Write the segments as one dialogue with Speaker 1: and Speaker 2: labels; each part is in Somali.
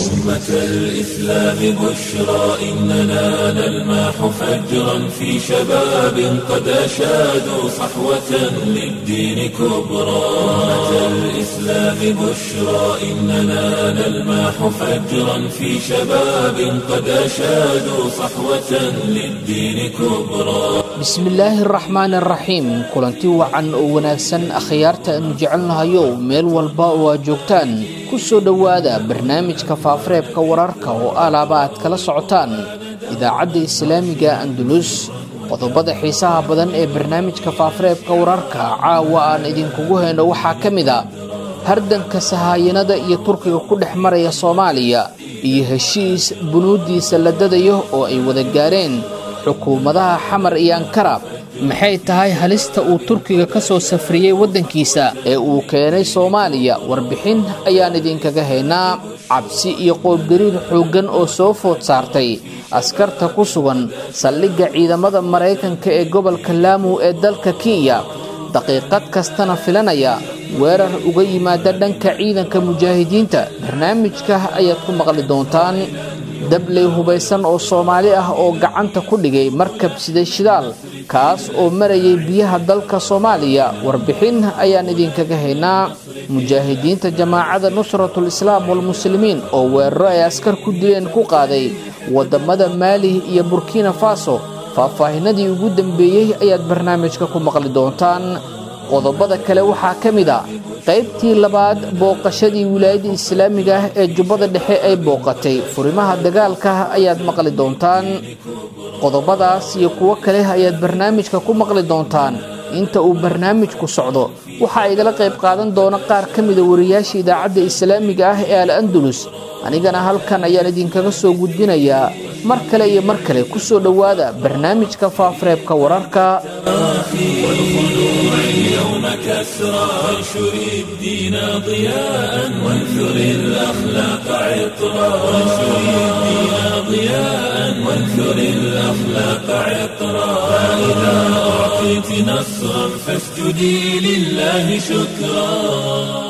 Speaker 1: أمة الإسلام بشرى إننا نلمح فجرا في شباب قد أشادوا صحوة للدين كبرى أمة الإسلام بشرى إننا نلمح فجرا في شباب قد أشادوا صحوة للدين كبرى
Speaker 2: bismillaahi araxmaani araxiim kulanti wacan oo wanaagsan akhyaarta aanu jecelnahayow meel walba oo aad joogtaan ku soo dhowaada barnaamijka faafareebka wararka oo alaaba aad kala socotaan idaacadda islaamiga andulus qodobada xiisaha badan ee barnaamijka faafareebka wararka caawa aan idinkugu hayno waxaa ka mid a hardanka sahaayanada iyo turkiga ku dhex maraya soomaaliya iyo heshiis bunuuddiisa la dadayo oo ay wada gaareen xukuumadaha xamar iyo ankara maxay tahay halista uu turkiga ka soo safriyey waddankiisa ee uu keenay soomaaliya warbixin ayaan idinkaga haynaa cabsi iyo qoobgariir xooggan oo soo food saartay askarta ku sugan saldhigga ciidamada maraykanka ee gobolka laamu ee dalka kenya daqiiqad kastana filanaya weerar uga yimaada dhanka ciidanka mujaahidiinta barnaamijka ayaad ku maqli doontaan dabley hubaysan oo soomaali ah oo gacanta ku dhigay markab siday shidaal kaas oo marayay biyaha dalka soomaaliya warbixin ayaan idinkaga haynaa mujaahidiinta jamaacada nusratul islaam walmuslimiin oo weeraro ay askar ku dileen ku qaaday wadamada maali iyo burkina faso faahfaahinadii ugu dambeeyey ayaad barnaamijka ku maqli doontaan qodobada kale waxaa ka mid a qaybtii labaad booqashadii wilaayadda islaamiga ah ee jubbada dhexe ay booqatay furimaha dagaalka ayaad maqli doontaan qodobadaas iyo kuwo kale ayaad barnaamijka ku maqli doontaan inta uu barnaamijku socdo waxaa igala qayb qaadan doona qaar ka mida wariyaasha idaacadda islaamiga ah ee al andulus anigana halkan ayaan idinkaga soo gudbinayaa mar kale iyo mar kale ku soo dhowaada barnaamijka faafareebka wararka
Speaker 1: اليوم كسرى وانشر الدين ضياء وانثر الأخلاق عطرا وانشر الدين ضياء وانثر الأخلاق عطرا فإذا أعطيت نصرا فاسجدي لله شكرا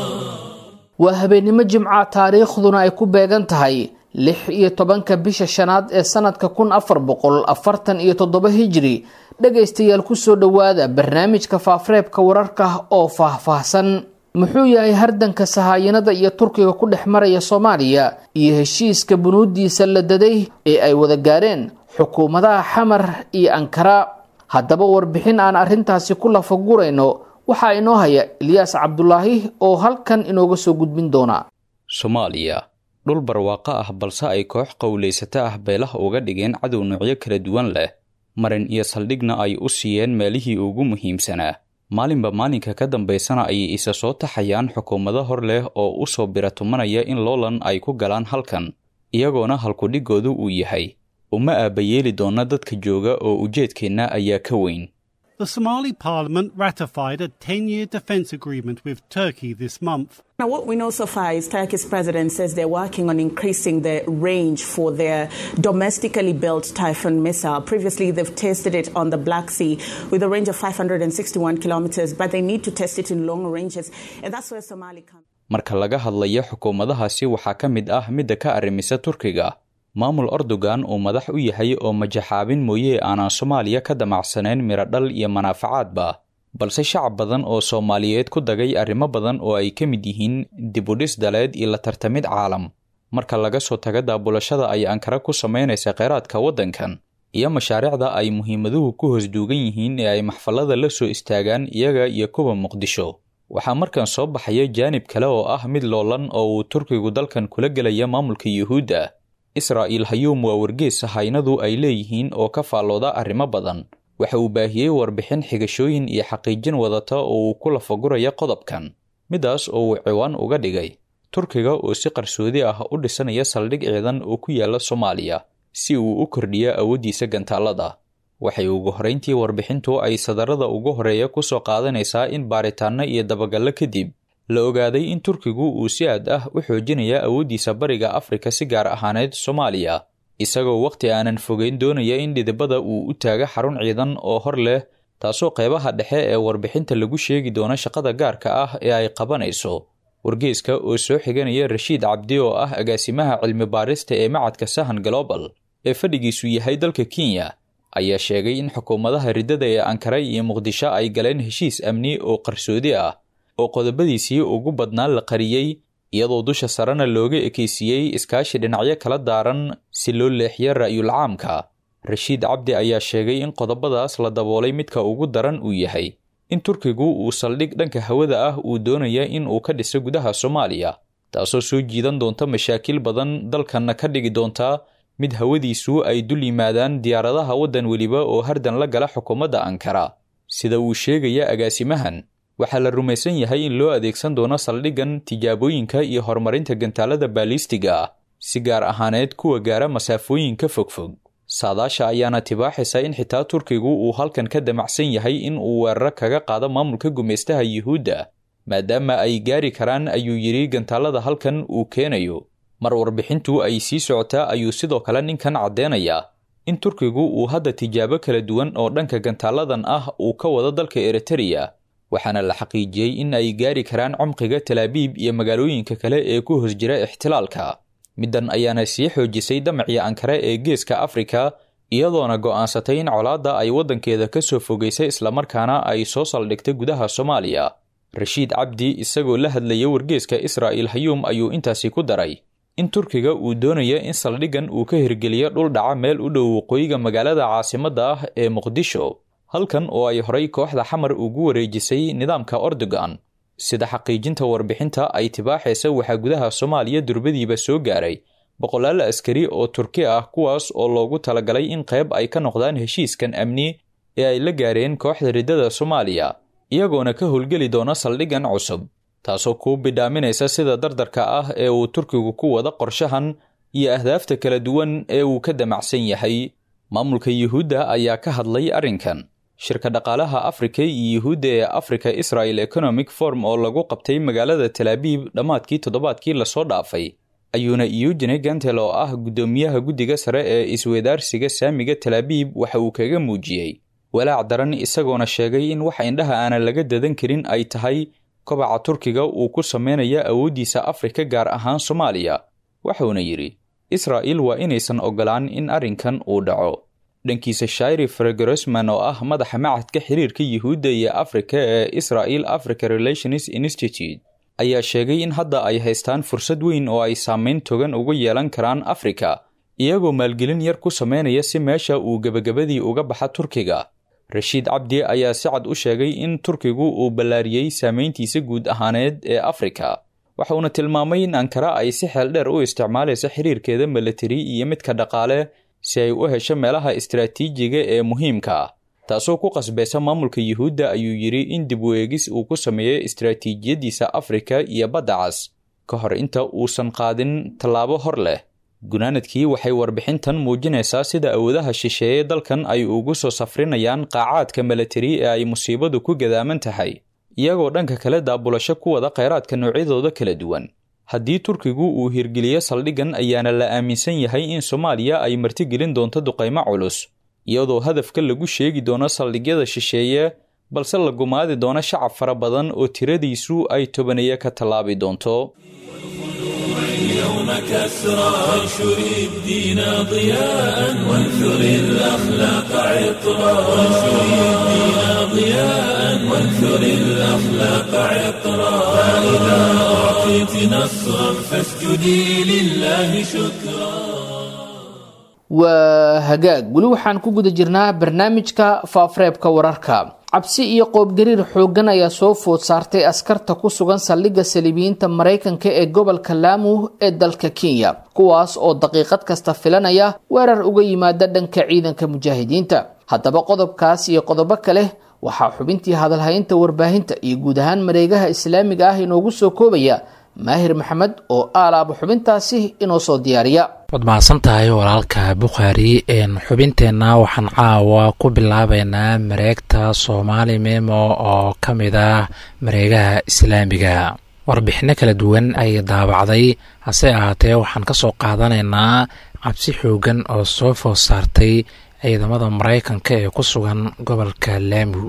Speaker 2: waa habeennimo jimca taariikhduna ay ku beegan tahay lix iyo tobanka bisha shanaad ee sanadka kun afar boqol afartan iyo toddoba hijri dhegaystayaal kusoo dhowaada barnaamijka faafareebka wararka oo faahfaahsan muxuu yahay hardanka sahaayanada iyo turkiga ku dhex maraya soomaaliya iyo heshiiska bunuuddiisa la daday ee ay wada gaareen xukuumadaha xamar iyo ankara haddaba warbixin aan arrintaasi ku lafagurayno waxaa inoo haya ilyaas cabdulaahi oo halkan inooga soo gudbin doona
Speaker 3: soomaaliya dhul barwaaqo ah balse ay koox qowlaysato ah beelaha uga dhigeen cadow noocyo kala duwan leh marin iyo saldhigna ay u siiyeen meelihii ugu muhiimsanaa maalinba maalinka ka dambaysana ayay isa soo taxayaan xukuumado hor leh oo u soo biratumanaya in loolan ay ku galaan halkan iyagoona halkudhigoodu uu yahay uma aabbayeeli doona dadka jooga oo ujeedkeenna ayaa ka weyn
Speaker 4: The Somali parliament ratified a 10 year defence agreement with Turkey this month.
Speaker 5: Now, what we know so far is Turkey's president says they're working on increasing the range for their domestically built Typhoon missile. Previously, they've tested it on the Black Sea with a range of 561 kilometers, but they need to test it in longer ranges, and that's where Somali comes.
Speaker 3: marka laga hadlayo xukuumadahaasi waxaa ka mid ah midda ka arrimisa turkiga maamul erdogan uu madax u yahay oo majaxaabin mooye aanaan soomaaliya ka damacsanayn miradhal iyo manaafacaadba balse shacab badan oo soomaaliyeed ku dagay arrimo badan oo ay ka mid yihiin dibudhis daleed iyo la tartamid caalam marka laga soo taga daabulashada ay ankara ku samaynaysa kheyraadka waddankan iyo mashaariicda ay muhiimaduhu ku hoos duugan yihiin ee ay maxfallada la soo istaagaan iyaga iyo kuwa muqdisho waxaa markan soo baxaya jaanib kale oo ah mid loolan oo uu turkigu dalkan kula gelaya maamulka yuhuudda israa'iil hayuum waa wargees haynadu ay leeyihiin oo ka faallooda arrimo badan waxa uu baahiyey warbixin xigashooyin iyo xaqiijin wadata oo uu ku lafaguraya qodobkan midaas oo uu ciwaan uga dhigay turkiga oo si qarsoodi ah u dhisanaya saldhig ciidan oo ku yaala soomaaliya si uu u kordhiyo awooddiisa gantaallada waxay ugu horrayntii warbixintu ay sadarada ugu horeeya ku soo qaadanaysaa in baaritaanno iyo dabagallo kadib la ogaaday in turkigu uu si aad ah u xoojinaya awooddiisa bariga afrika si gaar ahaaneed soomaaliya isagoo wakhti aanan fogeyn doonaya in dhidibada uu u taaga xarun ciidan oo hor leh taasoo qeybaha dhexe ee warbixinta lagu sheegi doono shaqada gaarka ah ee ay qabanayso wargeyska oo soo xiganaya rashiid cabdi oo ah agaasimaha cilmi baarista ee macadka sahan global ee fadhigiisu yahay dalka kenya ayaa sheegay in xukuumadaha riddada ee ankara iyo muqdisho ay galeen heshiis amni oo qarsoodi ah oo qodobadiisii ugu badnaan la qariyey iyadoo dusha sarena looga ekeysiiyey iskaashi dhinacyo kala daaran si loo leexiyo ra'yul caamka rashiid cabdi ayaa sheegay in qodobadaas la daboolay midka ugu daran uu yahay in turkigu uu saldhig dhanka hawada ah uu doonaya in uu ka dhiso gudaha soomaaliya taasoo soo jiidan doonta mashaakil badan dalkanna ka dhigi doonta mid hawadiisu ay dul yimaadaan diyaaradaha waddan weliba oo hardan la gala xukuumadda ankara sida uu sheegaya agaasimahan waxaa la rumaysan yahay in loo adeegsan doono saldhiggan tijaabooyinka iyo horumarinta gantaalada baalistiga ah si gaar ahaaneed kuwa gaara masaafooyinka fogfog saadaasha ayaana tibaaxaysa in xitaa turkigu uu halkan ka damacsan yahay in uu weeraro kaga qaado maamulka gumaystaha yuhuudda maadaama ay gaari karaan ayuu yidhi gantaalada halkan uu keenayo mar warbixintu ay sii socotaa ayuu sidoo kale ninkan caddeynayaa in turkigu uu hadda tijaabo kala duwan oo dhanka gantaaladan ah uu ka wado dalka eritreya waxaana la xaqiijiyey in ay gaari karaan cumqiga talaabiib iyo magaalooyinka kale ee ku hoos jira ixtilaalka middan ayaana sii xoojisay damacii ankare ee geeska afrika iyadoona go'aansatay in colaadda ay waddankeeda ka soo fogaysay islamarkaana ay soo saldhigtay gudaha soomaaliya rashiid cabdi isagoo la hadlaya wargeeska israa'il hayuum ayuu intaasi ku daray in turkiga uu doonaya in saldhiggan uu ka hirgeliyo dhul dhaca meel u dhow waqooyiga magaalada caasimadda ah ee muqdisho halkan oo ay horay kooxda xamar ugu wareejisay nidaamka ordogan sida xaqiijinta warbixinta ay tibaaxaysa waxaa gudaha soomaaliya durbadiiba soo gaaray boqolaal askari oo turki ah kuwaas oo loogu talagalay in qayb ay ka noqdaan heshiiskan amni ee ay la gaareen kooxda riddada soomaaliya iyagoona ka howlgeli doona saldhiggan cusub taasoo kuu bidhaaminaysa sida dardarka ah ee uu turkigu ku wada qorshahan iyo ahdaafta kala duwan ee uu ka damacsan yahay maamulka yuhuudda ayaa ka hadlay arrinkan shirka dhaqaalaha afrika iyo yuhuudda ee africa israel economic form oo lagu qabtay magaalada talaabiib dhammaadkii toddobaadkii lasoo dhaafay ayuuna eugene gantel oo ah guddoomiyaha guddiga sare ee iswedaarsiga saamiga talaabiib waxa uu kaga muujiyey walaac daran isagoona sheegay in wax indhaha aanan laga dadan karin ay tahay kobaca turkiga uu ku sameynaya awooddiisa afrika gaar ahaan soomaaliya wuxuuna yidhi israa'il waa inaysan ogolaan in arrinkan uu dhaco dhankiisa shairi fregrosman oo ah madaxa macadka xiriirka yuhuudda iyo afrika ee israel africa relations institute ayaa sheegay in hadda ay haystaan fursad weyn oo ay saameyn togan uga yeelan karaan afrika iyagoo maalgelin yar ku sameynaya si meesha uu gebagabadii uga baxa turkiga rashiid cabdi ayaa si cad u sheegay in turkigu uu ballaariyey saameyntiisa guud ahaaneed ee afrika waxauna tilmaamay in ankara ay si xeel dheer u isticmaalayso xiriirkeeda milatari iyo midka dhaqaale si ay u hesho meelaha istaraatiijiga ee muhiimka ah taasoo ku qasbaysa maamulka yuhuudda ayuu yidhi in dib u eegis uu ku sameeyo istaraatiijiyadiisa afrika iyo badda cas ka hor inta uusan qaadin tallaabo hor leh gunaanadkii waxay warbixintan muujinaysaa sida awoodaha shisheeye dalkan ay ugu soo safrinayaan qaacaadka milatari ee ay musiibadu ku gadaaman tahay iyagoo dhanka kale daabulasho ku wada kheyraadka noocyadooda kala duwan haddii turkigu uu hirgeliyo saldhiggan ayaana la aaminsan yahay in soomaaliya ay martigelin doonto duqaymo culus iyadoo hadafka lagu sheegi doono saldhigyada shisheeye balse la gumaadi doono shacab fara badan oo tiradiisu ay tobaneeye ka tallaabi doonto
Speaker 1: اليوم كسرى وانشر الدين ضياء وانثر الأخلاق عطرا وانشر الدين ضياء وانثر الأخلاق عطرا فإذا أعطيت نصرا فاسجدي لله شكرا
Speaker 2: waa hagaag weli waxaan ku guda jirnaa barnaamijka faafareebka wararka cabsi iyo qoobgariir xooggan ayaa soo food saartay askarta ku sugan saldhigga saliibiyiinta maraykanka ee gobolka laamu ee dalka kenya kuwaas oo daqiiqad kasta filanaya weerar uga yimaada dhanka ciidanka mujaahidiinta haddaba qodobkaas iyo qodobo kale waxaa xubintii hadalhaynta warbaahinta iyo guud ahaan mareegaha islaamiga ah inoogu soo koobaya maahir maxamed oo aalaaba xubintaasi inoo soo diyaariya
Speaker 6: waad mahadsan tahay walaalka bukhaari xubinteenna waxaan caawa ku bilaabeynaa mareegta soomaali memo oo ka mid ah mareegaha islaamiga warbixino kala duwan ay daabacday hase ahaatee waxaan ka soo qaadanaynaa cabsi xoogan oo soo food saartay ciidamada maraykanka ee ku sugan gobolka laamu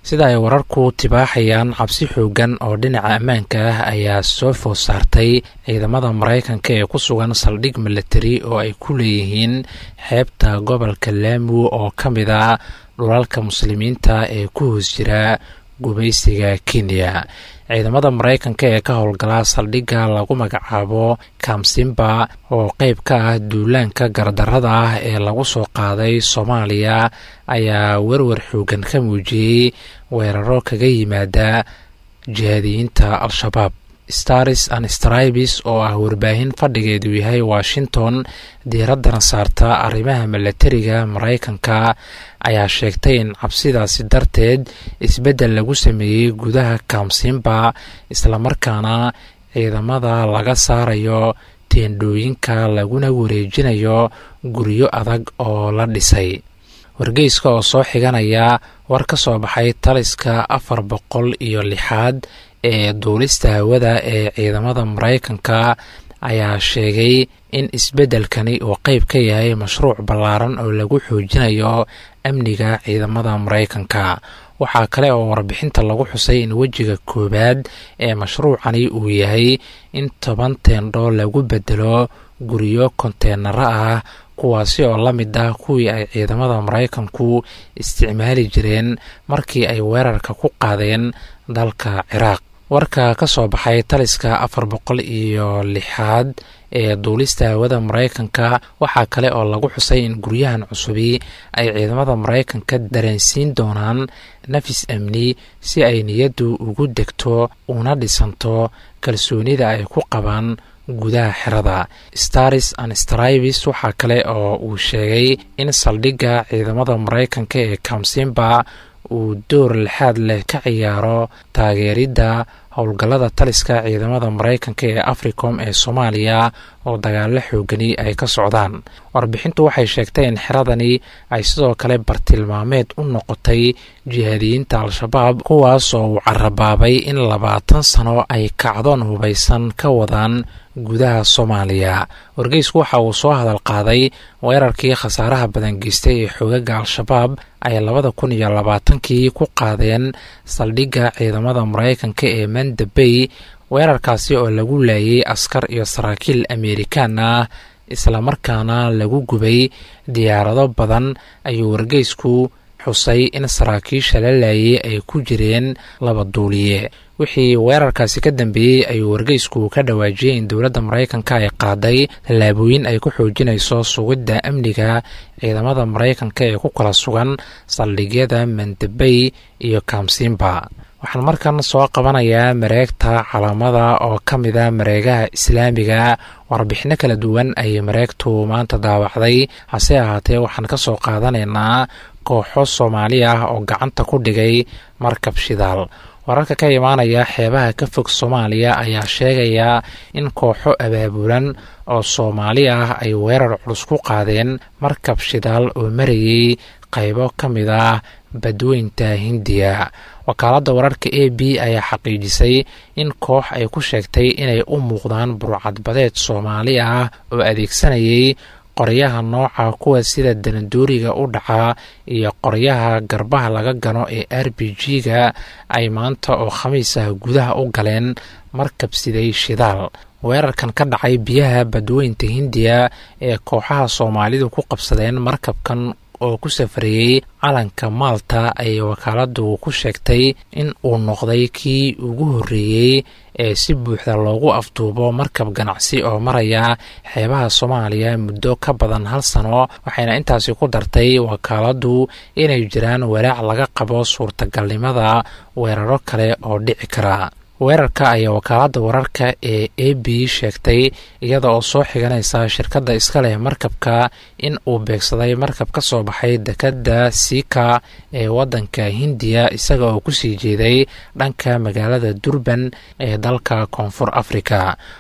Speaker 6: sida ay wararku tibaaxayaan cabsi xoogan oo dhinaca ammaanka ah ayaa soo food saartay ciidamada maraykanka ee ku sugan saldhig milatari oo ay ku leeyihiin xeebta gobolka laamu oo ka mid a dhulalka muslimiinta ee ku hoos jira gumaysiga kenya ciidamada maraykanka ee ka howlgala saldhigga lagu magacaabo kamsimba oo qeyb ka ah duulaanka gardarada ah ee lagu soo qaaday soomaaliya ayaa werwer xoogan ka muujiyey weeraro kaga yimaada jihaadiyiinta al-shabaab stars and stribes oo ah warbaahin fadhigeedu yahay washington diiraddana saarta arrimaha milatariga maraykanka ayaa sheegtay in cabsidaasi darteed isbeddel lagu sameeyey gudaha kamsimba islamarkaana ciidamada laga saarayo teendhooyinka laguna wareejinayo guryo adag oo la dhisay wargeyska oo soo xiganaya war ka soo baxay taliska afar boqol iyo lixaad ee duulista hawada ee ciidamada maraykanka ayaa sheegay in isbeddelkani uu qeyb ka yahay mashruuc ballaaran oo lagu xoojinayo amniga ciidamada maraykanka waxaa kale oo warbixinta lagu xusay in wejiga koowaad ee mashruucani uu yahay in toban teendho lagu bedelo guryo konteenaro ah kuwaasi oo la mid ah kuwii ay ciidamada maraykanku isticmaali jireen markii ay weerarka ku qaadeen dalka ciraaq warka ka soo baxay taliska afar boqol iyo lixaad ee duulista hawada maraykanka waxaa kale oo lagu xusay in guryahan cusubi ay ciidamada maraykanka dareensiin doonaan nafis amni si ay niyaddu ugu degto una dhisanto kalsoonida ay ku qabaan gudaha xerada stars and stribes waxaa kale oo uu sheegay in saldhigga ciidamada maraykanka ee kamsimba uu door lixaad leh ka ciyaaro taageeridda howlgallada taliska ciidamada maraykanka ee africom ee soomaaliya oo dagaalo xoogani ay ka socdaan warbixintu waxay sheegtay in xeradani ay sidoo kale bartilmaameed u noqotay jihaadiyiinta al-shabaab kuwaas oo uu carabaabay in labaatan sano ay kacdoon hubaysan ka wadaan gudaha soomaaliya wargeysku waxa uu soo hadal qaaday weerarkii khasaaraha badan geystay ee xoogaga al-shabaab ay labada kun iyo labaatankii ku qaadeen saldhigga ciidamada maraykanka ee mandabey weerarkaasi oo lagu laayay askar iyo saraakiil amerikaan ah islamarkaana lagu gubay diyaarado badan ayuu wargeysku xusay in saraakiisha la laayay ay ku jireen laba duuliye wixii weerarkaasi ka dambeeyey ayuu wargeysku ka dhawaajiyey in dowladda maraykanka ay qaaday tallaabooyin ay ku xoojinayso sugidda amniga ciidamada maraykanka ee ku kala sugan saldhigyada mandabey iyo kamsimba waxaan markan soo qabanayaa mareegta calaamada oo ka mida mareegaha islaamiga warbixino kala duwan ayay mareegtu maanta daawacday hase ahaatee waxaan ka soo qaadanaynaa kooxo soomaali ah oo gacanta ku dhigay markab shidaal wararka ka imaanaya xeebaha ka fog soomaaliya ayaa sheegaya in kooxo abaabulan oo soomaali ah ay weerar culus ku qaadeen markab shidaal oo marayay qaybo ka mid ah badweynta hindiya wakaaladda wararka a b ayaa xaqiijisay in koox ay ku sheegtay inay u muuqdaan burcadbadeed soomaali ah oo adeegsanayay qoryaha nooca kuwa sida danadooriga u dhaca iyo qoryaha garbaha laga gano ee r b g-ga ay maanta oo khamiis ah gudaha u galeen markab siday shidaal weerarkan ka dhacay biyaha badweynta hindiya ee kooxaha soomaalidu ku qabsadeen markabkan oo ku safrayey calanka maalta ayay wakaaladu ku sheegtay in uu noqday kii ugu horreeyey ee si buuxda loogu afduubo markab ganacsi oo maraya xeebaha soomaaliya muddo ka badan hal sano waxayna intaasi ku dartay wakaaladu inay jiraan walaac laga qabo suurtagalnimada weeraro kale oo dhici kara weerarka ayaa wakaaladda wararka ee a b sheegtay iyada oo soo xiganaysa shirkadda iska leh markabka in uu beegsaday markab ka soo baxay dekadda siika ee waddanka hindiya isaga oo kusii jeeday dhanka magaalada durban ee dalka koonfur afrika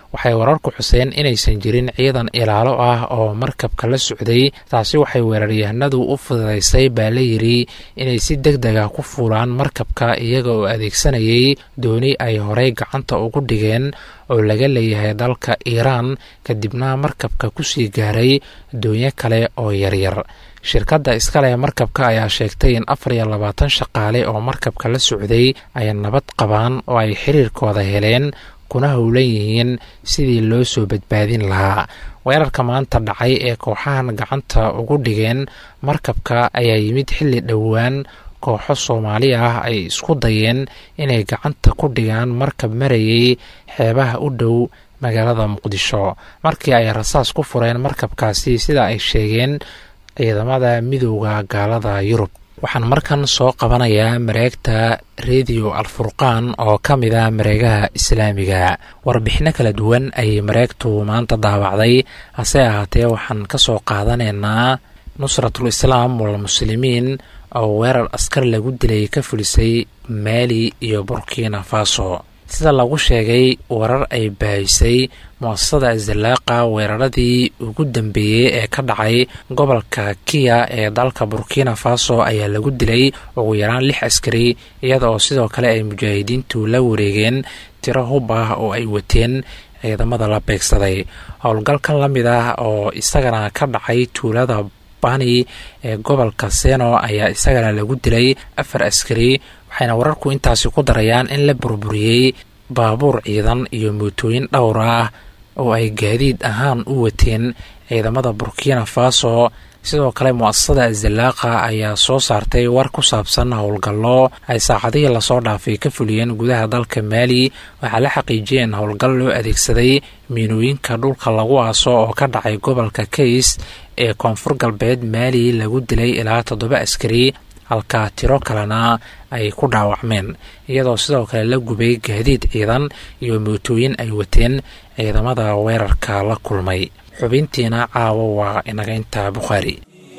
Speaker 6: waxay wararku xuseen inaysan jirin ciidan ilaalo ah oo markabka la socday taasi waxay weeraryahanadu u fududaysay baa la yidhi inay si deg dega ku fuulaan markabka iyaga oo adeegsanayay dooni ay horey gacanta ugu dhigeen oo laga leeyahay dalka iiraan kadibna markabka kusii gaaray doonyo kale oo yaryar shirkadda iskaleh markabka ayaa sheegtay in afar iyo labaatan shaqaale oo markabka la socday ay nabad qabaan oo ay xiriirkooda heleen kuna howlan yihiin sidii loo soo badbaadin lahaa weerarka maanta dhacay ee kooxahan gacanta ugu dhigeen markabka ayaa yimid xilli dhowaan kooxo soomaali ah ay isku dayeen inay gacanta ku dhigaan markab marayay xeebaha u dhow magaalada muqdisho markii ay rasaas ku fureen markabkaasi sida ay sheegeen ciidamada midooda gaalada yurub waxaan markan soo qabanayaa mareegta rediyo alfurqaan oo ka mid a mareegaha islaamiga warbixino kala duwan ayay mareegtu maanta daawacday hase ahaatee waxaan ka soo qaadanaynaa nusratul islaam walmuslimiin oo weerar askar lagu dilay ka fulisay maali iyo burkina faso sida lagu sheegay warar ay baahisay muasasada zalaaqa weeraradii ugu dambeeyey ee ka dhacay gobolka kiya ee dalka burkina faso ayaa lagu dilay ugu yaraan lix askari iyada oo sidoo kale ay mujaahidiintu la wareegeen tiro hub ah oo ay wateen ciidamada la beegsaday howlgalkan la mid ah oo isagana ka dhacay tuulada bani ee gobolka seno ayaa isagana lagu dilay afar askari waxayna wararku intaasi ku darayaan in la burburiyey baabuur ciidan iyo mootooyin dhowr ah oo ay gaadiid ahaan u wateen ciidamada burkina faso sidoo kale mu-asasada azalaaqa ayaa soo saartay war ku saabsan howlgallo ay saacadihii lasoo dhaafay ka fuliyeen gudaha dalka maali waxaa la xaqiijiyay in howlgal loo adeegsaday miinooyinka dhulka lagu aaso oo ka dhacay gobolka kays ee koonfur galbeed maali lagu dilay ilaa toddoba askari halka tiro kalena ay ku dhaawacmeen iyadoo sidoo kale la gubay gaadiid ciidan iyo mootooyin ay wateen ciidamada weerarka la kulmay xubintiina caawa waa inaga intaa bukhaari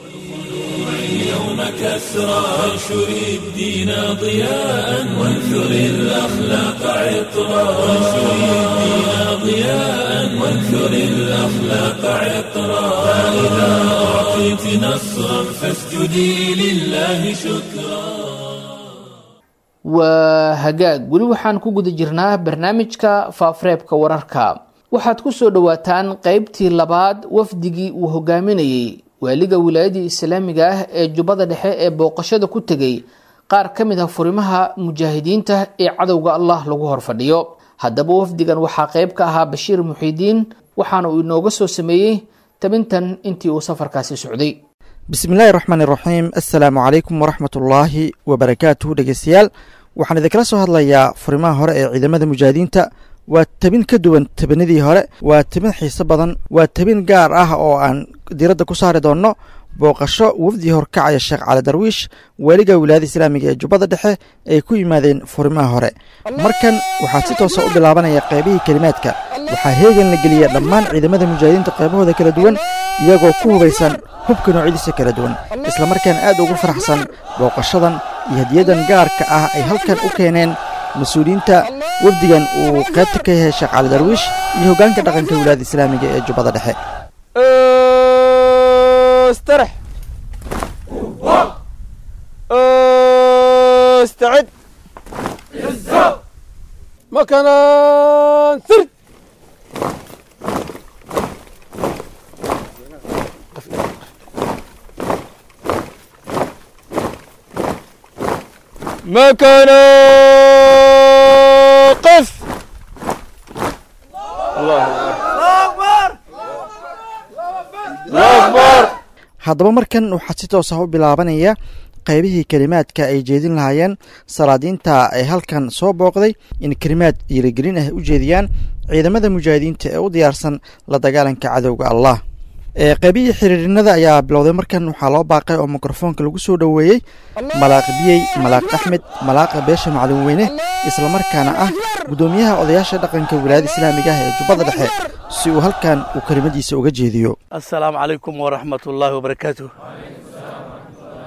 Speaker 1: اليوم كسرى وانشر الدين ضياء وانثر الأخلاق عطرا وانشر الدين ضياء وانثر الأخلاق عطرا فإذا أعطيت نصرا فاسجدي لله شكرا
Speaker 2: waa hagaag weli waxaan ku guda jirnaa barnaamijka faafareebka wararka waxaad ku soo dhowaataan qeybtii labaad wafdigii uu hogaaminayey waaliga wilaayadii islaamiga ah ee jubbada dhexe ee booqashada ku tegay qaar ka mid ah furimaha mujaahidiinta ee cadowga allah lagu horfadhiyo haddaba wafdigan waxaa qeyb ka ahaa bashiir muxiidiin waxaana uu inooga soo sameeyey tabintan intii uu safarkaasi socday
Speaker 7: bismillahi raxmaan iraxiim assalaamu calaykum waraxmatullaahi wabarakaatuhu dhegeystayaal waxaan idinkala soo hadlayaa furimaha hore ee ciidamada mujaahidiinta waa tabin ka duwan tabinadii hore waa tabin xiiso badan waa tabin gaar ah oo aan diradda ku saari doonno booqasho wafdii horkacaya sheekh cali darwiish waaliga wilaayada islaamiga ee jubbada dhexe ay ku yimaadeen furimaha hore markan waxaa si toosa u bilaabanaya qeybihii kelimaadka waxaa heegan la geliya dhammaan ciidamada mujaahidiinta qeybahooda kala duwan iyagoo ku hubaysan hubka noocyadiisa kala duwan islamarkaana aad ugu faraxsan booqashadan iyo hadiyadan gaarka ah ay halkan u keeneen mas-uuliyiinta wafdigan uu qaybta ka yahay sheekh cali darwiish iyo hoggaanka dhaqanka wilaayada islaamiga ee jubbada dhexe
Speaker 8: استرح استعد مكانا سرد مكانا قف الله أكبر الله أكبر
Speaker 7: haddaba markan waxaa si toos ah u bilaabanaya qaybihii kelimaadka ay jeedin lahaayeen salaadiinta ay halkan soo booqday in kelimaad dhiirigelin ah u jeediyaan ciidamada mujaahidiinta ee u diyaarsan la dagaalanka cadowga allah qaybihii xiriirinada ayaa bilowday markan waxaa loo baaqay oo mikrofoonka lagu soo dhoweeyey malaaq biyey malaaq axmed malaaqa beesha maclin weyne islamarkaana ah guddoomiyaha odayaasha dhaqanka wilaayada islaamiga ah ee jubbada dhexe si uu halkan uu kelimadiisa uga jeediyo
Speaker 9: السلام عليكم ورحمة الله وبركاته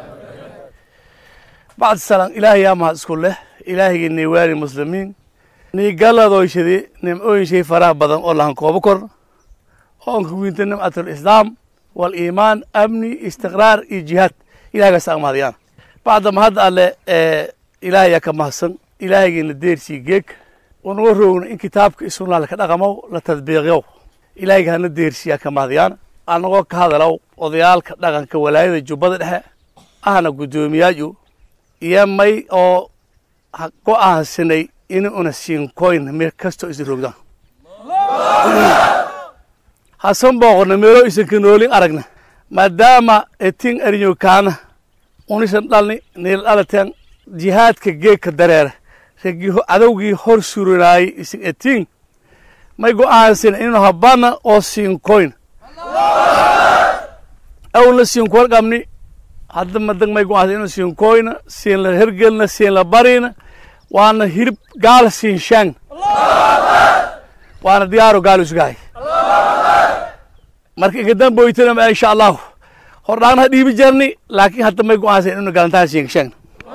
Speaker 9: بعد السلام إلهي يا ما اسكول له إلهي إني والي المسلمين niigaladoyshadi nimcooyinshay faraha badan oo lahan koobo kor oo anka wiinta nimcatul islaam waliimaan amni istiqraar iyo jihaad ilahagaas aan mahadiyaan bacda mahadda alle ilaahayaa ka mahadsan ilaahaygiina deersii geeg unaga roogna in kitaabka isunaa laka dhaqamow la tadbiiqyow ilaahayga hana deersiyaa ka mahadiyaan anagoo ka hadalow odayaalka dhaqanka walaayada jubbada dhexe ahna guddoomiyaaju iyo may oo go-aansanay in una siinkoyn meel kastoo isin rogdaan hasan booqona meelo isanka noolin aragna maadaama etin arinyokaana unisan dhalni niil dhalateen jihaadka geegka dareera ragii cadowgii hor suranaayey isin etin may go-aansan inu habana oo siinkoyn awlna siinkoyn qabni hadda madag may go-aansan inu siinkoyna siin la hergelna siin la barina waana hirib gaal siin shaan waana diyaaro gaal usgahay marka inkadan boytana ma insha allahu hordhaagna ha dhiibi jarni laakiin hadda may go-aansan inu galantaha siin shaan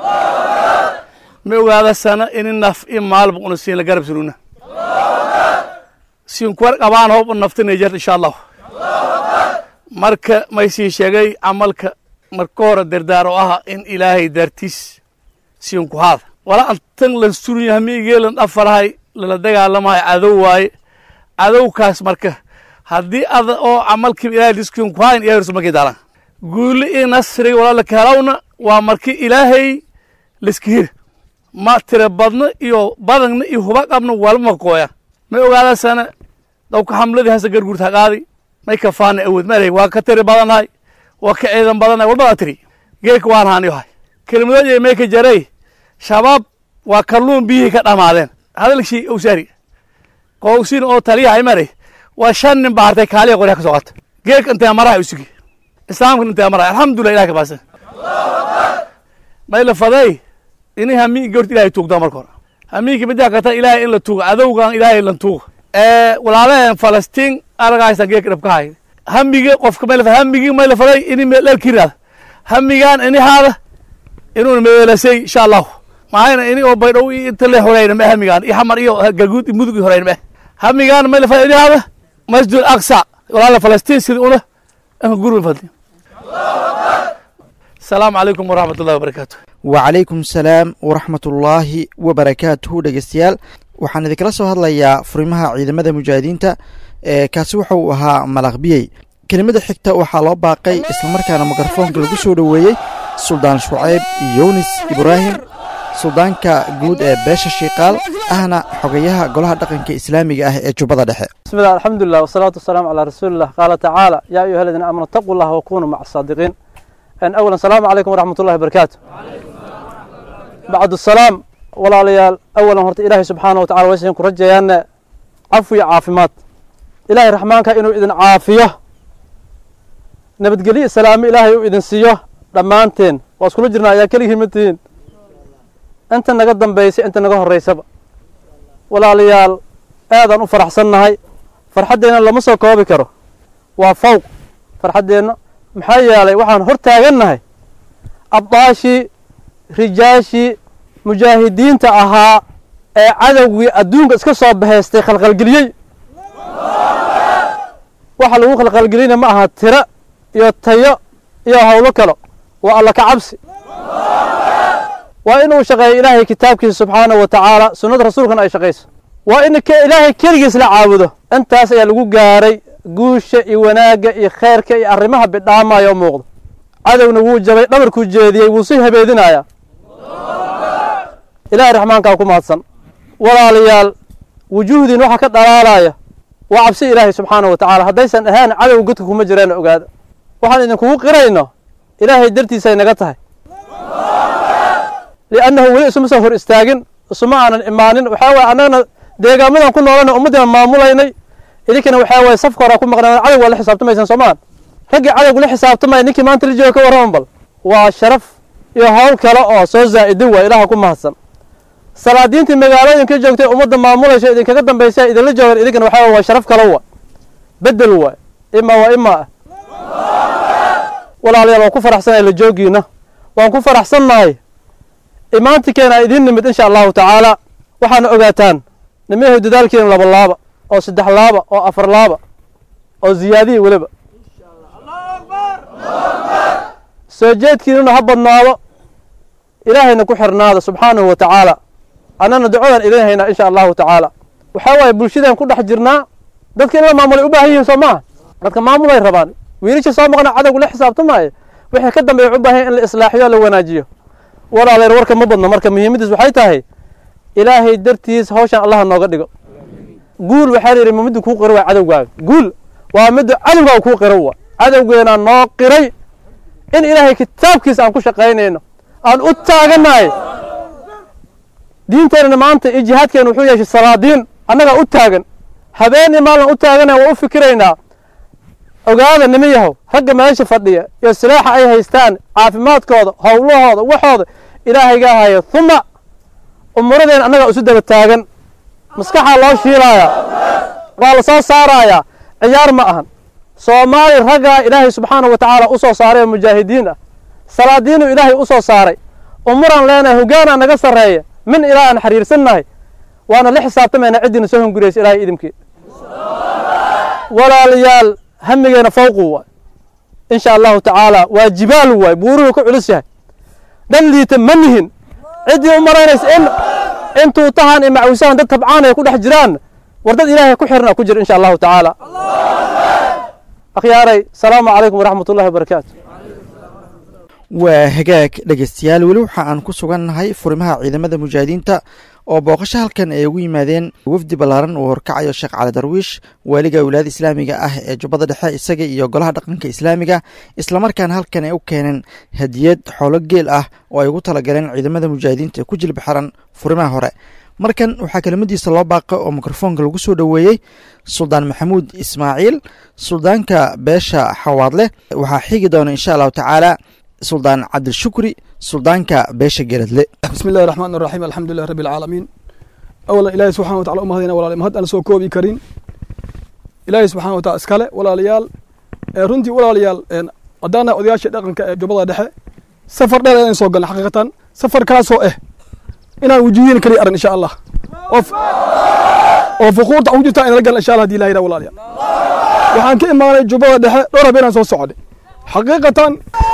Speaker 9: ma ogaada sana ini naf i maalba una siin la garab suruna siinkuwar qabaan hoob naftinay jarta insha allahu marka may sii sheegay camalka marka hore dardaar oo aha in ilaahay daartiis siinku haada wala antan lan surunya hamiigeelan dhafalahay lala dagaalamahay cadow waaye cadowkaas marka haddii ada oo camalkiiba ilahay diskiinku hayn ilahay rasul markay daalan guuli iyo nasriga walaa laka helawna waa marki ilaahay liska hira ma tira badno iyo badagna iyo huba qabna walba makooya may ogaadasana dawka xamladii hase garguurta haqaadi may kafaana awood malay waa ka tiri badanahay waa ka ciidan badanahay walbadaa tiri geeka waan haaniyo hay kelmadood may ka jaray shabaab waa kalluun biyihii ka dhamaadeen hadalkii owsaari qowsin oo taliyahay maray waa shan nin baa hartay kaaliya qoryaha ka soo qata geeka intee maraha usugi islaamka intee maraha alxamdulilah ilahi ka baasan may la faday ini hamiin goorta ilahay tuugdaa marka hore hamiinka midaa kata ilaahay in la tuugo cadowgan ilaahay lan tuugo walaalaheen falastiin aragaysan geeka dhabka hay hamiga qofka may la hamigii may la faday ini meeldhalkiraada hamigaan ini haada inuuna meelasay insha allahu mahayna ini oo baydhow inta le horeyna ma hamigaan iyo xamar iyo galguud iyo mudug horeyna ma hamigaan may la faday ini haada masjid aqsa walaala falastiin sida una anka gurba fadli asalaamu calaykum waraxmat ullahi wabarakaatu
Speaker 7: wacalaykum salaam waraxmatullaahi wabarakaatuhu dhegeystayaal waxaan idinkala soo hadlayaa furimaha ciidamada mujaahidiinta ee kaasi waxa uu ahaa malaqbiyey kelimada xigta waxaa loo baaqay islamarkaana mikrofoonka lagu soo dhoweeyey suldaan shucayb yunis ibraahim suldaanka guud ee beesha shiikaal ahna xogayaha golaha dhaqanka islaamiga ah ee jubbada dhexe
Speaker 8: بسم الله الحمد لله والصلاة والسلام على رسول الله قال تعالى يا أيها الذين آمنوا اتقوا الله وكونوا مع الصادقين أن أولا السلام عليكم ورحمة الله وبركاته بعد السلام ولا ليال أولا هرت إلهي سبحانه وتعالى ويسين كرجيان عفو عافمات إلهي رحمن إنه إذن عافية نبتقلي السلام إلهي إذن سيوه دمانتين واسكولو جرنا يا كليه متين أنت نقدم بيسي أنت نقه الرئيسة ولا ليال aadaan u faraxsannahay farxaddeenna lama soo koobi karo waa fawq farxaddeenna maxaa yeelay waxaan hor taagannahay abdaashii rijaashii mujaahidiinta ahaa ee cadowgii adduunka iska soo bahaystay khalkhalgeliyey waxa lagu khalkhalgeliyna ma aha tiro iyo tayo iyo howlo kalo waa alla ka cabsi waa inuu shaqeeyo ilaahay kitaabkiisa subxaanahu wa tacaala sunnada rasuulkana ay shaqayso waa in ilaahay keligiis la caabudo intaas ayaa lagu gaaray guusha iyo wanaagga iyo khayrka iyo arrimaha bidhaamaya oo muuqda cadowna wuu jabay dhabarkuu jeediyey wuu sii habeedinayaa ilaahay raxmaankaa ku mahadsan walaalayaal wujuuhdiin waxaa ka dhalaalaya waa cabsi ilaahay subxaana wa tacaala haddaysan ahaan cadow godka kuma jireen ogaada waxaan idinkugu qirayno ilaahay dartiisay naga tahay liannahu weli isuma soo hor istaagin isuma aanan imaanin waxaa waye annagana deegaamadan ku noolana ummaddiina maamulaynay idinkana waxaa waye safka horaa ku maqnaan cadow waa la xisaabtamaysaan soomaan raggii cadowgu la xisaabtamaya ninkii maanta la jooga ka warraman bal waa sharaf iyo howl kale oo soo zaa'idin waa ilaaha ku mahadsan salaadiintii magaalooyinka joogtay ummadda maamulaysa idinkaga dambaysa idinla joogan idinkana waxaa waye waa sharaf kale waa bedel waay ima waa ima ah walaalayaal waan ku faraxsanahay la joogiina waan ku faraxsannahay imaantikeena idin nimid insha allahu tacaala waxaana ogaataan nimayahow dadaalkeena laba laaba oo saddex laaba oo afar laaba oo ziyaadiya weliba soo jeedkiinuna ha badnaado ilaahayna ku xirnaada subxaanahu wa tacaala annana ducadan idin haynaa insha allahu tacaala waxaa waaye bulshadeen ku dhex jirnaa dadka in la maamulay u baahan yihiin soo maaha dadka maamulay rabaan wiilasha soo maqna cadowga la xisaabtamaayo wixii ka dambeeya u baahan in la islaaxiyo la wanaajiyo walaaleer warka ma badno marka muhiimaddiis waxay tahay ilaahay dartiis hawshan allaha nooga dhigo guul waxaa la yidhi ma midda kuu qiro waa cadowgaaga guul waa midda cadowgaaga kuu qiro wa cadowgeenaa noo qiray in ilaahay kitaabkiisa aan ku shaqaynayno aan u taagannahay diinteenana maanta iyo jihaadkeena wuxuu yeeshay salaadiin annagaa u taagan habeenii maalin u taaganaya waa u fikiraynaa ogaada nima yahow ragga meesha fadhiya iyo silaaxa ay haystaan caafimaadkooda howlahooda waxooda ilaahaygaa haya uma umuradeen annagaa isu daba taagan maskaxaa loo shiilaaya waa la soo saarayaa ciyaar ma ahan soomaali raggaa ilaahay subxaanahu wa tacaala u soo saaray oo mujaahidiin ah salaadiinuu ilaahay u soo saaray umuraan leenahay hogaanaa naga sarreeya min ilaa aan xiriirsannahay waana la xisaabtamayna ciddiina soo hunguriyaysa ilaahay idimkii walaalayaal hamigeena fawqu waay insha allahu tacaala waa jibaal waay buuruhu ku culus yahay dhan liita ma nihin ciddii u maraynaysa in intuu tahan iyo macwisahan dad tabcaan ay ku dhex jiraan war dad ilaahay ku xirna ku jira insha allahu tacaala akhyaaray salaamu calaykum waraxmat ullahi wabarakaatu
Speaker 7: waa hagaag dhegeystayaal weli waxa aan ku sugannahay furimaha ciidamada mujaahidiinta oo booqasho halkan ay ugu yimaadeen wafdi ballaaran uu horkacayo sheekh cali darwiish waaliga wilaayada islaamiga ah ee jubbada dhexe isaga iyo golaha dhaqanka islaamiga islamarkaana halkan ay u keeneen hadiyad xoolo geel ah oo ay ugu talagaleen ciidamada mujaahidiinta ee ku jilba xiran furimaha hore markan waxaa kelimadiisa loo baaqa oo mikrofoonka lagu soo dhoweeyey suldaan maxamuud ismaaciil suldaanka beesha xawaadle waxaa xigi doona insha allahu tacaala suldaan cabdilshukri suldaanka beesha geradle
Speaker 10: bismi illahi raxmaan raxiim alxamdu lilah rabbi alcaalamiin awalan ilaahay subxana watacala u mahadayna walaal mahad aan soo koobi karin ilaahay subxana wa tacala iskale walaalayaal runtii walaalayaal haddaana odayaasha dhaqanka ee jubbada dhexe safar dheer ayaan soo galnay xaqiiqatan safarkaasoo ah inaan wujuudiin kaliya aran insha allah oo fuquurta ugu jirta inala galna insha allah hadii ilaha yidhaha walaalayaal waxaan ka imaanay jubbada dhexe dhowr habeenaan soo socday xaqiiqatan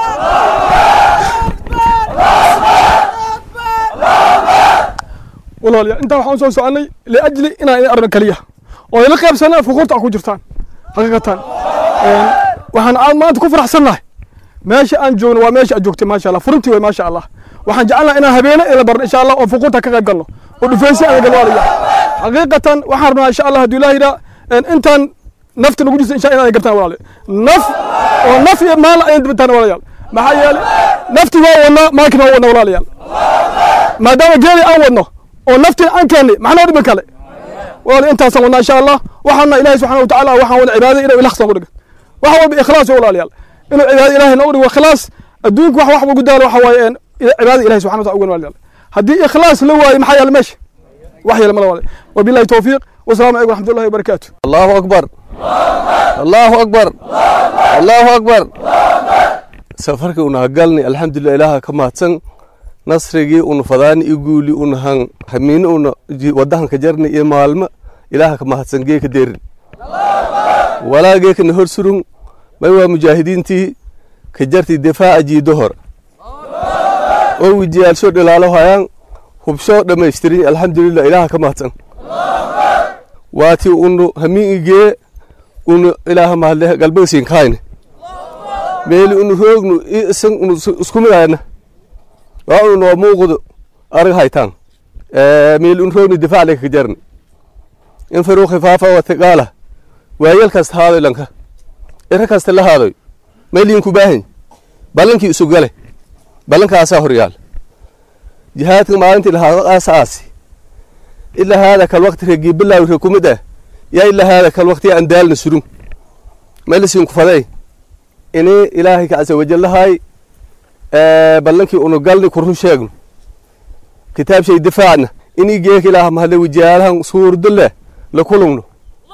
Speaker 10: walaalayaal intaa waxaan soo soconay liajli inaan idin arno keliya oo ila qaybsana fuquurta ku jirtaan xaqiiqatan waxaan aad maanta ku faraxsannahay meesha aan joogno waa meesha aad joogtay maasha allah furintii way maasha allah waxaan jecelnaha inaan habeene ila barno insha allah oo fuquurta ka qayb galno oo dhufaysi aan gal walaalayaal xaqiiqatan waxaan rabnaa insha allah hadduu ilaah yidhaa intaan nafta nagu jirta insha inaan gartaan walaalayaal naf oo naf iyo maal ayaan dibataan walaalayaal maxaa yeelay nafti waa wadnaa maalkina waa wadnaa walaalayaal maadaama geeli aan wadno oo naftina aan keennay maxnoo dhibi kale walaal intaasaan wadnaa insha allah waxaana ilaahay subxana wa tacaala waxaan wada cibaadada inuu ilakhsan ku dhigan wax walba ikhlaas wey walaalayaal inuu cibaada ilahay noogu dhigo khilaas adduunka wax wax ugu daalo waxa waaye cibaadada ilahay subxana wa taala ugan walaalayaal haddii ikhlaas la waayo maxaa yaala meesha wax yeela mala walaal wabillahi towfiiq wasalaamu calaykum waraxmatullahi wabarakaatu
Speaker 11: allahu akbar allahu akbar allahu akbar safarkii una galni alxamdulilah ilaaha ka mahadsan nasrigii una fadaani i guuli una han hamiini una wadahanka jarni iyo maalmo ilaaha ka mahadsan geeka derin walaa geekana hor surun may waa mujaahidiintii ka jarti difaaca jiido hor oo wijiyaalsho dhilaalo hayaan hubsho dhammaystirin alxamdulilah ilaaha ka mahadsan waati unu hamiin igee unu ilaaha mahadle galbagasiin kaayne meeli unu roognu isan unu isku midayna waa unu noo muuqdo arag haytaan meeli unu roognu difaac leka jarni in faruu khifaafa watiqaala waayal kasta haadoy lanka ira kasta la haadoy meeliinku baahan ballankii isu gale ballankaasaa horyaal jihaadka maalintii lahaado aasaasi ilaa haada kal waqti regii bilaawi re kumid ah yaa ilaa haada kal waqti aan daalna surun meelisiinku faday ini ilaahay ka casa wajallahay ballankii unu galni kurun sheegno kitaab shay difaacna inii geeka ilaaha mahadle wijaalahan suurdo leh la kulungno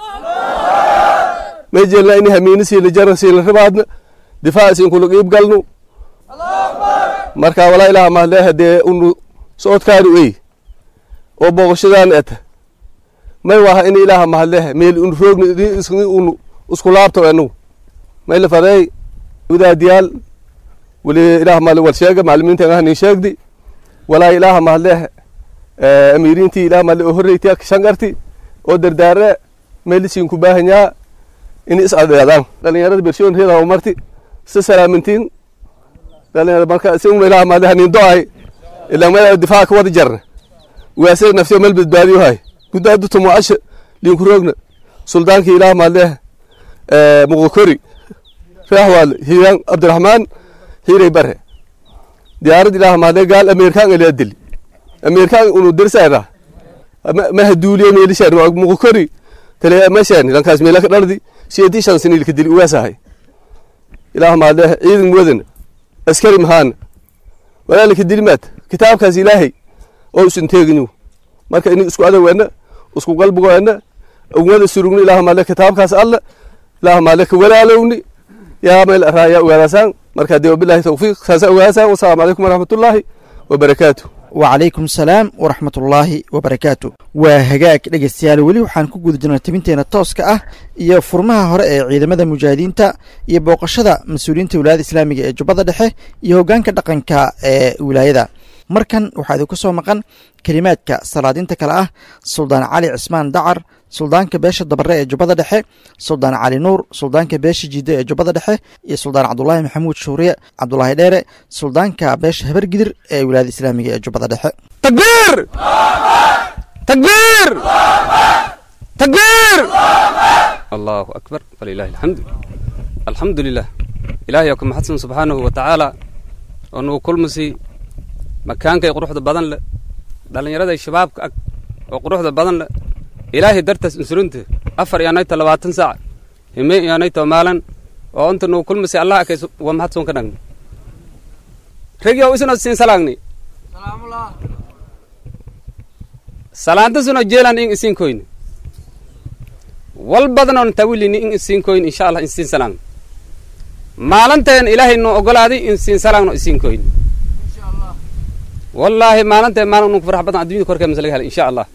Speaker 11: may jelna ini hamiini siila jarna siila ribaadna difaac siinkula qiib galno marka walaa ilaaha mahadle hadee unu socodkaanu ey oo booqashadaan eta may waha in ilaaha mahadlehe meel un roogna isni un isku laabto enu may la faday wadaadiyaal wali ilaah mahadle wal sheega maclimiinta ah nin sheegdi walaa ilaaha mahadlehe amiiriintii ilaah mahadle oo horreyti shangarti oo dardaare meelisiin ku baahanyaa in is adeedaan dhalinyarada bershoon reeda marti si salaamintiin dhalinyarada marka si un ilaah mahadlehe nin do-ay ilaa meel difaaca ka wada jarna waasay naftiyo meel badbaadiyo hay guddaa dutumo asha liinku roogna suldaankii ilaah mahadlehe muqokori reexwaale hiiraan cabdiraxmaan hiiray bare diyaarad ilaah mahadle gaal ameerikaan ilaa dili ameerikaan unu dirsayra maha duuliyo meelishaan muqokori tale mashaani lankaas meelaka dhardi siyeedii shan siniilka dili uwaasahay ilaah mahadlehe ciidan muwadana askari mahaana walaalika dilimaad kitaabkaas ilaahay oo isin teeginu marka ini isku adawena isku qalbigoena ugmada surugni ilaah mahadle kitaabkaas alla ilaah mahadle ka walaalowni yaa meel araaya ogaadasaan marka dee wabilahi tawfiiq saasa ogaadasaan wasalaamu calaykum waraxmatullaahi wabarakaatu
Speaker 7: wacalaykum salaam waraxmatullaahi wabarakaatu waa hagaag dhegeystayaal weli waxaan ku guda jirnay tabinteena tooska ah iyo furmaha hore ee ciidamada mujaahidiinta iyo booqashada mas-uuliyiinta wilaayada islaamiga ee jubbada dhexe iyo hoggaanka dhaqanka ee wilaayada markan waxaa idinku soo maqan kelimaadka salaadiinta kale ah suldaan cali cismaan dacar suldaanka beesha dabare ee jubbada dhexe suldaan cali nuur suldaanka beesha jiide ee jubbada dhexe iyo suldaan cabdulaahi maxamuud shuuriye cabdulaahi dheere suldaanka beesha habargidir ee wilaayada islaamiga ee jubbada dhexe
Speaker 12: takbiir takbiir takbiir allahu akbar walilahi alxamdu alxamdu lilah ilaahay ku maxadsan subxaanahu wa tacaala oo nagu kulmasi makaankay quruxda badan leh dhallinyarada shabaabka ag oo quruxda badan leh ilaahay dartaas insurunta afar iyaanayto labaatan saac hime iyaanayto maalan oo inta nagu kulmasi allah akays waa maxadson ka dhagni regyow isuna siin salaagni salaantasuna jeelan in isiin koyni wal badanoon tawilini in isiin koyni insha allah in siin salaagni maalanteen ilaahay noo ogolaaday in siin salaagno isiin koyni wallaahi maalintae maalin unku farax badan addunyada korkee mase laga helay insha allah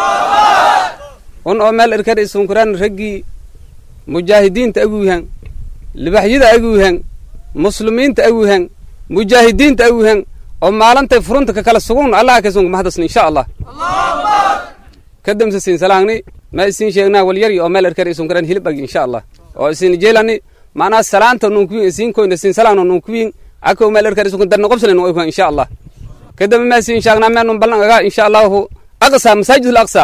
Speaker 12: un oo meel erkar isunkuraan raggii mujaahidiinta aguuhan libaxyada aguuhan muslimiinta aguuhan mujaahidiinta aguuhan oo maalintay furunta ka kala sugun allah kasunka mahadasni insha allah kadamse siin salaagni ma isin sheegnaa walyari oo meel erkar isunkuraan hilib agi insha allah oo isin jeelani macnaa salaanta nunkuyin isin koyna siin salaagno nunkuyin akow meel erkar isunkun darna qobsalen oykuhan insha allah kadamba ma siin sheegnaa meenun ballan agaa insha allahu aqsa masaajid al-aqsa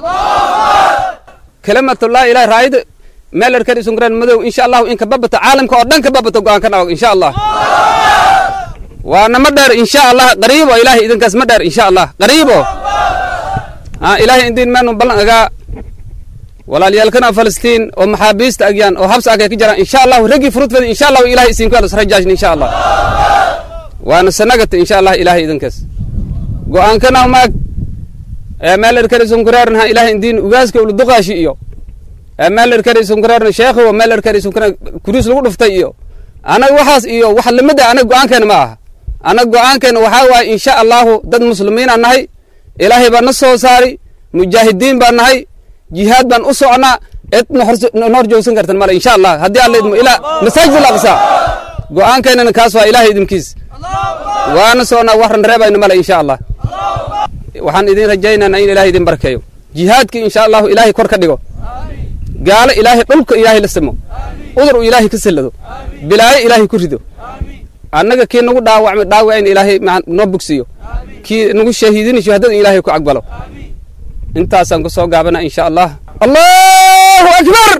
Speaker 12: kalimatu laa ilaha raayid meel erkar isunkuraan madow insha allahu in ka babato caalamka oo dhan ka babato go-aan ka dhawag insha allah waana ma dheer insha allah qariibo ilaahay idinkaas ma dheer insha allah qariibo ha ilaahay indiin meenun ballan agaa walaalyaalkana falastiin oo maxaabiista agyaan oo habsa agay ka jiraan insha allahu raggii furudfeda insha allahu ilahay isinku alas rajaajni insha allah waana sanagata insha allah ilahay idinkaas go-aankana maag meel erkari sunkureerna ilahay indiin ugaaska uluduqaashi iyo meel erkari sunkureerna sheekhow meel erkari sunkureer kuriis lagu dhuftay iyo anaga waxaas iyo wax lamida anaga go-aankeena ma aha anaga go-aankeena waxaa waaye insha allahu dad muslimiinaa nahay ilaahay baa na soo saari mujaahidiin baa nahay jihaad baan u socnaa cid nohor joogsan kartan male insha allah haddii alla idmo ilaa masaajid al aqsa go-aankeenana kaas waa ilahay idinkiis waana soonaa waxran reebayna male insha allah waxaan idin rajaynaynaa in ilaahay idin barkeeyo jihaadkii insha allahu ilaahay kor ka dhigo gaalo ilaahay dhulka ilaahay la simo udur uu ilaahay ka sallado bilaayo ilaahay ku rido annaga kii nagu dhaawacmay dhaawacayna ilaahay noo bogsiyo kii nagu shahiidina shuhadada ilaahay ku cagbalo intaasaan ku soo gaabana insha allah allahu akbar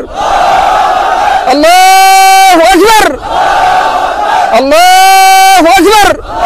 Speaker 12: allahu akbar allahu akbar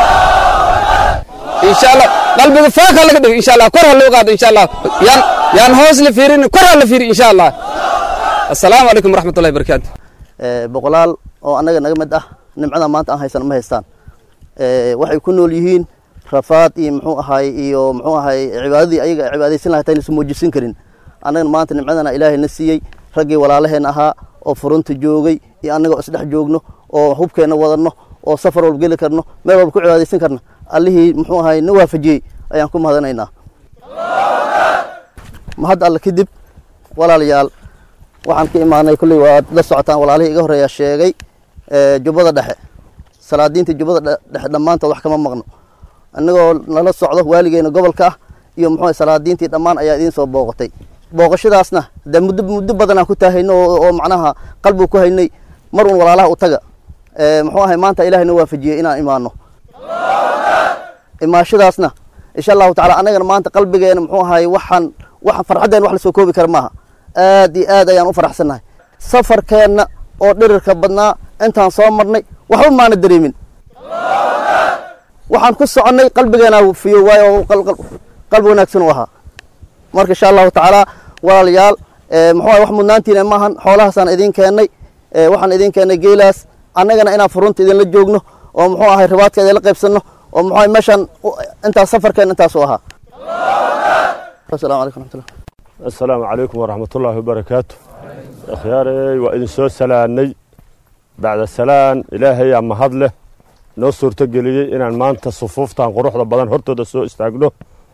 Speaker 12: insha allah qalbiga faaka laga dhigo insha allah kor ha loo qaado insha allah yaan yaan hoos la fiirin kor ha la fiiri insha allah assalaamu calaykum waraxmatullahi barakaatu
Speaker 13: boqolaal oo annaga naga mid ah nimcada maanta aan haysan ma haystaan waxay ku nool yihiin rafaad iyo muxuu ahaay iyo muxuu ahaay cibaadadii ayaga cibaadaysan lahay tayna isu muujisan karin annagana maanta nimcadana ilaahay na siiyey raggii walaalaheen ahaa oo furunta joogay iyo annagoo isdhex joogno oo hubkeenna wadanno oo safar walba geli karno meel walba ku cibaadaysan karna allihii muxuu ahaay na waafajiyey ayaan ku mahadanaynaa mahad alle kadib walaalayaal waxaan ka imaanay kulley waad la socotaan walaalihii iga horreeya sheegay jubbada dhexe salaadiinta jubbada dhexe dhammaantood wax kama maqno innagoo nala socdo waaligeena gobolka ah iyo muxuu salaadiintii dhammaan ayaa idiin soo booqatay booqashadaasna dee muddo muddo badanaan ku taahayno oo macnaha qalbigu ku haynay mar uun walaalaha u taga muxuu ahay maanta ilaahay noo waafajiyey inaan imaano imaashadaasna insha allahu tacala annagana maanta qalbigeena muxuu ahay waxaan waxaan farxaddeen wax lasoo koobi kara maaha aad iyo aad ayaan u faraxsannahay safarkeenna oo dhirirka badnaa intaan soo marnay waxba maana dareemin waxaan ku soconnay qalbigeena fiyo waayo qalbi wanaagsan u ahaa marka insha allahu tacaala walaalayaal muxuu ahay wax mudnaantiina maahan xoolahaasaan idiin keennay waxaan idiin keennay geelaas annagana inaan furunta idinla joogno oo muxuu ahay ribaadka idinla qaybsanno oo muxuu ahay meeshaan intaas safarkeen intaas u ahaa asalamu calaykum raxmatullah
Speaker 14: assalaamu calaykum waraxmatullaahi wabarakaatu akhyaarey waa idin soo salaannay bacda salaan ilaahayaa mahad leh noo suurto geliyey inaan maanta sufuuftan quruxda badan hortooda soo istaagno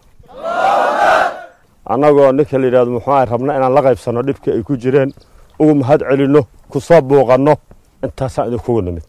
Speaker 14: annagoo ninka la yidhahdo muxuu ahay rabna inaan la qaybsanno dhibkii ay ku jireen ugu mahad celinno ku soo buuqanno intaasaan idinkugu nimid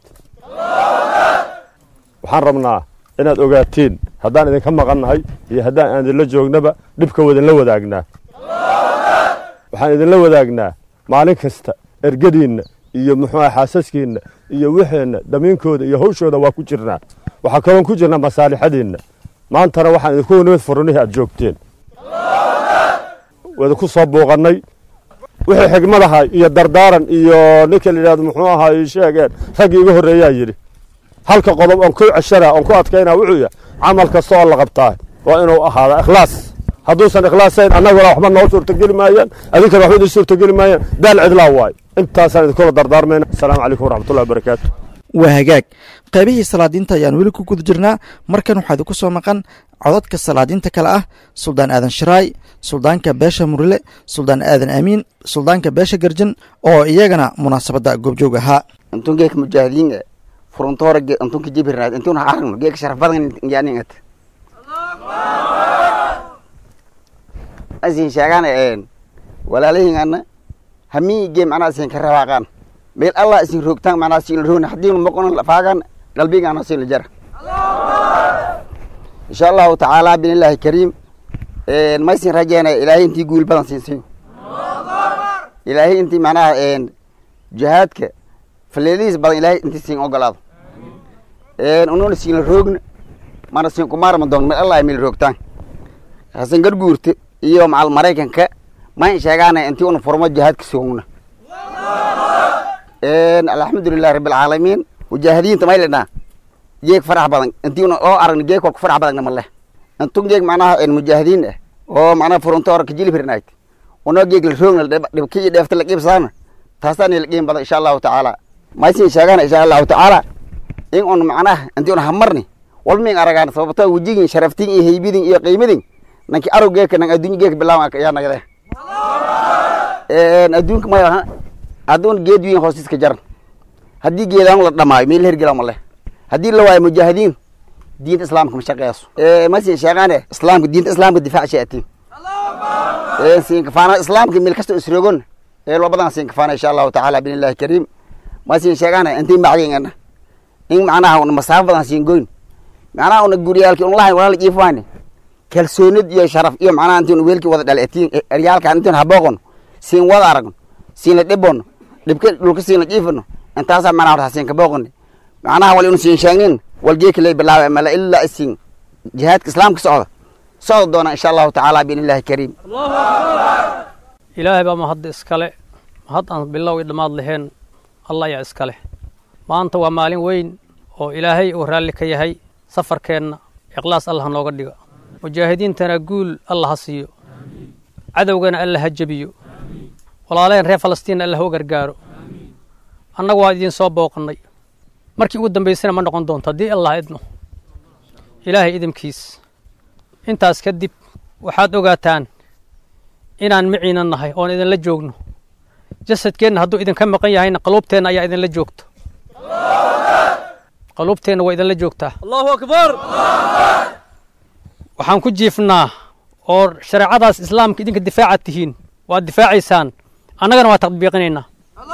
Speaker 14: waxaan rabnaa inaad ogaatiin haddaan idinka maqannahay iyo haddaan aan idinla joognaba dhibka wadinla wadaagnaa waxaan idinla wadaagnaa maalin kasta ergadiinna iyo muxuu aha xaasaskiinna iyo wixeenna damiinkooda iyo hawshooda waa ku jirnaa waxaa kaloon ku jirnaa masaalixadiinna maantana waxaan idinku nimid furunihii aad joogteen waidinku soo buuqannay wixii xigmadaha iyo dardaaran iyo ninka la yidhahdo muxuu ahaay sheegeen raggii iga horreeyaa yidhi halka qodob oon ku ceshana oon ku adkaynaa wuxuu yahay camal kasta oo la qabtaa waa inuu ahaada ikhlaas hadduusan ikhlaasayn annaguna waxba noo suurtogeli maayaan adinkana waxba idin suurtogeli maayaan daal cidlaa waayo intaasaan idinkula dardaarmayna asalaamu calaykum waraxmatullahi wabarakaatu
Speaker 7: waa hagaag qaybihii salaadiinta ayaan weli ku guda jirnaa markan waxaa idinku soo maqan codadka salaadiinta kale ah suldaan aadan sharaay suldaanka beesha murile suldaan aadan aamiin suldaanka beesha garjan oo iyagana munaasabadda goobjoog ahaa
Speaker 15: intun geeka mujaahidiin furuntoora intunka jibirnaad intun aragno geeka sharaf badan yaaningat asin sheegaan walaalahiingana hamii gee macnaa asin ka rawaaqaan meel allah isin roogtaan macnaa sin roogna haddiinu moqono faagan qalbigaana sin la jara insha allahu tacaala binillaahi kariim maysin rajeynaya ilaahay intii guul badan siinsiyo ilaahay intii macnaha jihaadka faleelihiis badan ilaahay intii siin ogolaado ununa siin la roogna mana siin kumaarma doon meel allah meel roogtaan hasan garguurta iyo macal maraykanka mayn sheegaana intii una furmo jihaadka sugna alxamdulilahi rabbi alcaalamiin mujaahidiinta may lidhaa geeg farax badan intii una oo aragna geeg kolka farax badanna maleh intun geeg macnaha mujaahidiin ah oo macnaha furuntoora ka jilibirnayd unoo geeg la roogna dhibki iyo dheefta la qiibsaana taasaan la qiim badan insha allahu tacaala maysin sheegana insha allahu tacaala in un macnaha intii una hamarni walba min aragaan sababtoo wejigin sharaftin iyo heybidin iyo qiimadin nanki arog geeka nan adduunya geeka bilaawan yaa nagade adduunka maya hadduun geed wiin hoostiska jaran haddii geedaan la dhamaayo meel hergela ma leh haddii la waayo mujaahidiin diinta islaamka ma shaqeeyso masin sheegaane islaamka diinta islaamka difaac shaatiin siinkafaana islaamka meel kasta isrogon eelwa badan siinkafaana insha allahu tacaala binillahi kariim masin sheegaane intii macdingana in macnaha una masaafo badan siin goyn macnaha una guryaalki un lahayn walaala jiifaane kalsoonid iyo sharaf iyo macnaha intii una weelkii wada dhaleetiin eryaalkan intii habooqon siin wada aragno siin la dhibono dhibka dhulka siin la jiifano intaasaa macnaha horta siin ka booqoni macnaha wal inu siin sheegnin wal geeki lay bilaaba mala ilaa isin jihaadka islaamka socda socda doona insha allahu tacaala biinillahi kariim
Speaker 16: ilaahay baa mahadda iskale mahad aan bilow i dhammaad lahayn allah ayaa iskale maanta waa maalin weyn oo ilaahay uu raalli ka yahay safarkeenna ikhlaas allah nooga dhiga mujaahidiintana guul allah ha siiyo cadowgana alla ha jebiyo walaalaheen reer falastiinna alla ha u gargaaro annagu waan idiin soo booqannay markii ugu dambaysana ma noqon doonto haddii allah idno ilaahay idinkiis intaas kadib waxaad ogaataan inaan maciina nahay oon idinla joogno jasadkeenna hadduu idinka maqan yahayna qaluubteenna ayaa idinla joogto qaluubteenna waa idinla joogtaa allahu akbar waxaan ku jiifnaa oo shareecadaas islaamka idinka difaaca tihiin waad difaacaysaan annagana waa tadbiiqinaynaa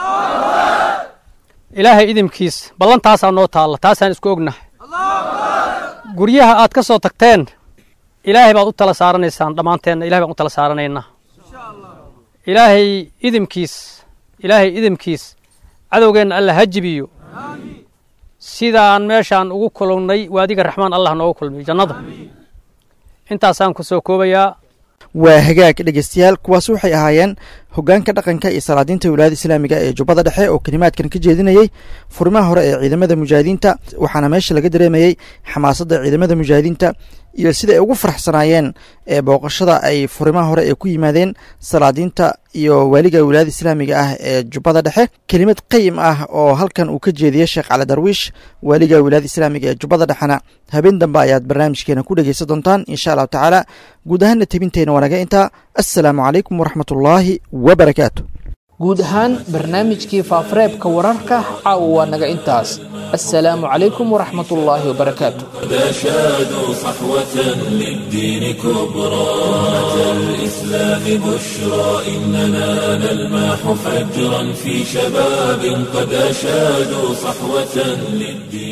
Speaker 16: ilaahay idinkiis ballantaasaa noo taalla taasaan isku ognahay guryaha aad ka soo tagteen ilaahay baad u tala saaranaysaan dhammaanteenna ilahay baan u tala saaranaynaa ilaahay idinkiis ilaahay idinkiis cadowgeenna alla ha jibiyo sidaan meeshaan ugu kulannay waadiga raxmaan allah noogu kulmiyo jannada intaasaan ku soo koobayaa
Speaker 7: waa hagaag dhegeystayaal kuwaas waxay ahaayeen hoggaanka dhaqanka iyo salaadiinta wilaayada islaamiga ee jubbada dhexe oo kelimaadkan ka jeedinayey furimaha hore ee ciidamada mujaahidiinta waxaana meesha laga dareemayey xamaasadda ciidamada mujaahidiinta iyo sida ay ugu faraxsanaayeen ee booqashada ay furimaha hore ee ku yimaadeen salaadiinta iyo waaliga wilaayada islaamiga ah ee jubbada dhexe kelimad qayim ah oo halkan uu ka jeediyey sheekh cali darwiish waaliga wilaayada islaamiga ee jubbada dhexena habeen dambe ayaad barnaamijkeena ku dhegeysan doontaan insha allahu tacaala guud ahaanna tebinteena waa naga intaa assalaamu calaykum waraxmat ullaahi wabarakaatu
Speaker 2: guud ahaan barnaamijkii faafareebka wararka caawa waa naga intaas assalaamu calaykum waraxmat ullaahi wabarakaatu
Speaker 1: أشادوا صحوة للدين كبرى أتى الإسلام بشرى إننا نلمح فجرا في شباب قد أشادوا صحوة للدين